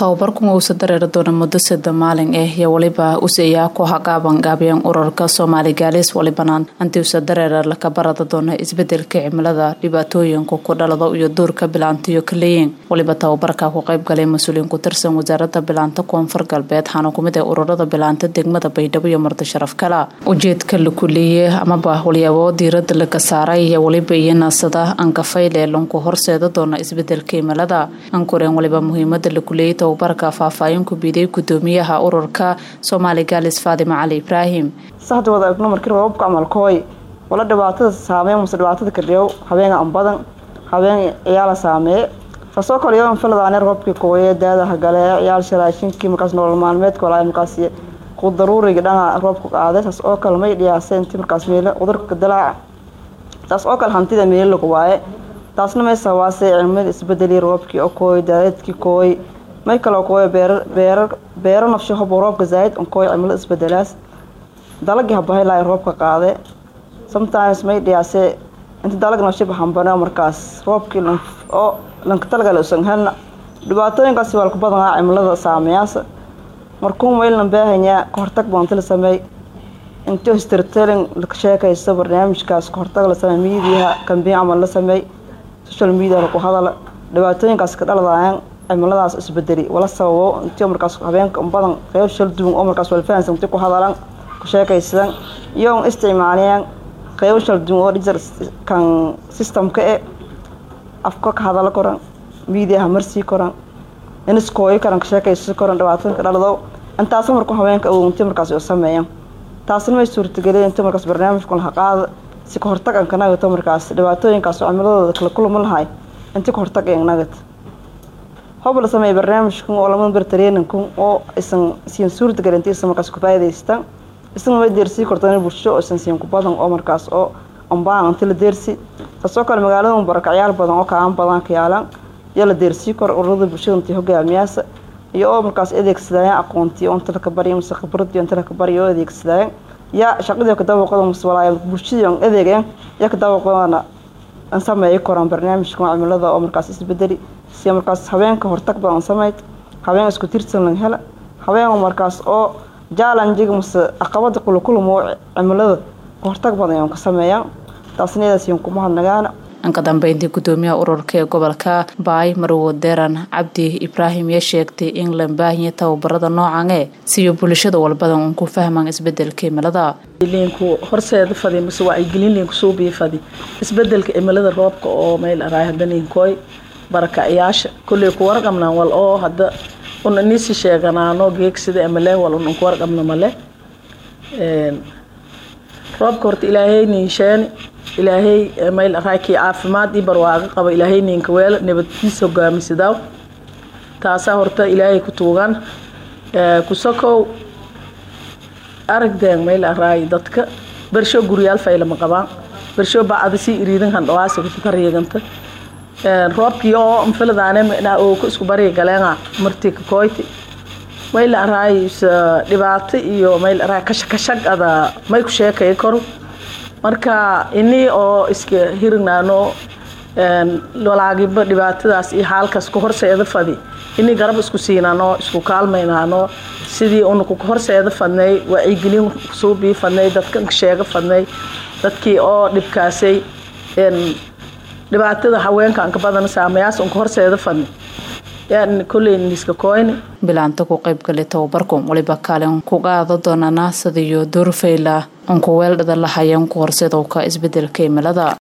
tababarkan uusa dareeri doona muddo sada maalin ah iyo weliba useyaa ku hagaaban gaabiyeen ururka soomaali gaalis walibanaan hantii usa dareera laka barada doona isbedelka cimilada dhibaatooyinka ku dhalado iyo duurka bilaantiyo kaleeyin waliba tababarka ku qayb galay mas-uuliyiin ku tirsan wasaarada bilaanta koonfur galbeed waxaana kumid ah ururada bilaanta degmada baydhabo iyo marti sharaf kala ujeedka la kuleeyey amaba walyaabo diirada laga saaray iyo waliba iyo naasada ankafayle lanku horseeda doona isbedelka cimilada ankureen waliba muhiimada la kuleeyey tababarka faahfaahin ku biiday gudoomiyaha ururka soomaali gaalis faadima cali ibraahim saxda wada egno markii roobabka camalkooy wala dhibaatada saameey mase dhibaatada kadhiyow habeen an badan habeen ciyaala saameeye kasoo kale yoon filadaane roobkii kooye daadaha gale ciyaal sharaashinkii markaas nolol maalmeedka walaa markaas ku daruuriga dhana roobka qaaday taas oo kale may dhiyaasay intii markaas meelo cudurka dalaaca taas oo kale hantida meelo lagu waaye taasna may sabaasay cilmada isbedeli roobkii oo kooy daadadkii kooy may kaloo kooy beero nafsho hobo roobka zaaid on kooy cimilo isbedelaas dalagii habahaylaayo roobka qaade sometimes may dhiyaasee inta dalag nafsho bahambane markaas roobkii oo lanka talagale usan helna dhibaatooyinkaasi waa laku badanaa cimilada saameyaasa markuu maylan baahanyaa kahortag baanti la sameey intii storytelling la sheekaysto barnaamijkaas kahortag la sameey miidiyaha kambiin camal la sameey social media laku hadala dhibaatooyinkaas ka dhaladayaan cimiladaas isbedeli wala sababo intii markaas habeenka badan qeyb shal duwan oo markaas walfahansan intii ku hadalan ku sheekaysadan iyo isticmaalayaan qeybo shal duwan oo digital kan systemka e afka ka hadala koran miidiyaha marsii koran iniskooyi karan ka sheekaysa koran dhibaatooyinka dhalado intaas marku habeenka awowintii markaas u sameeyaan taasna may suurtageliyeen intii markaas barnaamijku laha qaada si ka hortag an ka nagato markaas dhibaatooyinkaas oo cimiladooda kala kulma lahay intii ka hortag an nagat hob la sameeyay barnaamijkan oo lama bar traininkan oo isan siin suurtagelin intii isan markaas ku faa'iidaystaan isan way deersii kortaan bulsho oo isan siin ku badan oo markaas oo ambaan intii la deersi kasoo kale magaalada mubarakacyaal badan oo kaan badan ka yaalaan iyo la deersii kor ururada bulshada intii hogaamiyaasa iyo oo markaas adeegsadayaan aqoontii oo inta la ka bariyo mase khibradii inta la ka bariyo oo adeegsadayaan yaa shaqadii ka dabaqada mase walaaya bulshadii aan adeegayan yaa ka dabaqadana an sameeyi koraan barnaamijkan cimilada oo markaas isbedeli si markaas habeenka hortag badan sameyd habeen isku tirsan lan hela habeen markaas oo jaalanjiga mase caqabada kulakulamo cimilada hortag badan aan ka sameeyaan taasna iyadaas kuma hadnagaana anka dambeyntii gudoomiyaha ururka ee gobolka baay marwo deeran cabdi ibraahim yaa sheegtay in la baahiya tababarada noocan ee siyo bulshada walbadan uun ku fahmaan isbedelka cimilada liinku horseeda fadi mase wacyigelin liinku suubiya fadi isbedelka cimilada roobka oo meel araay hadda niinkooy barakacayaasha kolley ku warqabnaan wal oo hadda un inisi sheeganaano geegsida male wal un ku warqabna male roobka horta ilaahay niinsheeni ilaahay meel araakii caafimaad iyo barwaaqo qaba ilaahay niinka weela nabadkiisa hogaamisadaaw taasaa horta ilaahay ku tuugan kusakow aragdeen meel araay dadka bersho guryaal faylama qabaan bersho bacda si iriidan handhawaasa ku bariiganta roobkii oo mfiladaane oo ku isku bariga galeenga martii ka kooyti mayl araay dhibaato iyo mayl araay kashakashag ada may ku sheekay karo marka inii oo iska hirignaano walaagiba dhibaatadaas iyo xaalkaas ku horseeda fadi inii garab isku siinaano isku kaalmaynaano sidii una ku horseeda fadnay wacyigelin suubii fadnay dadkan sheega fadnay dadkii oo dhibkaasay dhibaatada haweenka anka badan saameyaas unka horseeda fadni yaan kolley niska kooyni bilaanta ku qayb galay tababarku waliba kaalin ku qaada doonana sadiyo doorfayla unku weeldhada lahayeen ku horseedowka isbedelka cimilada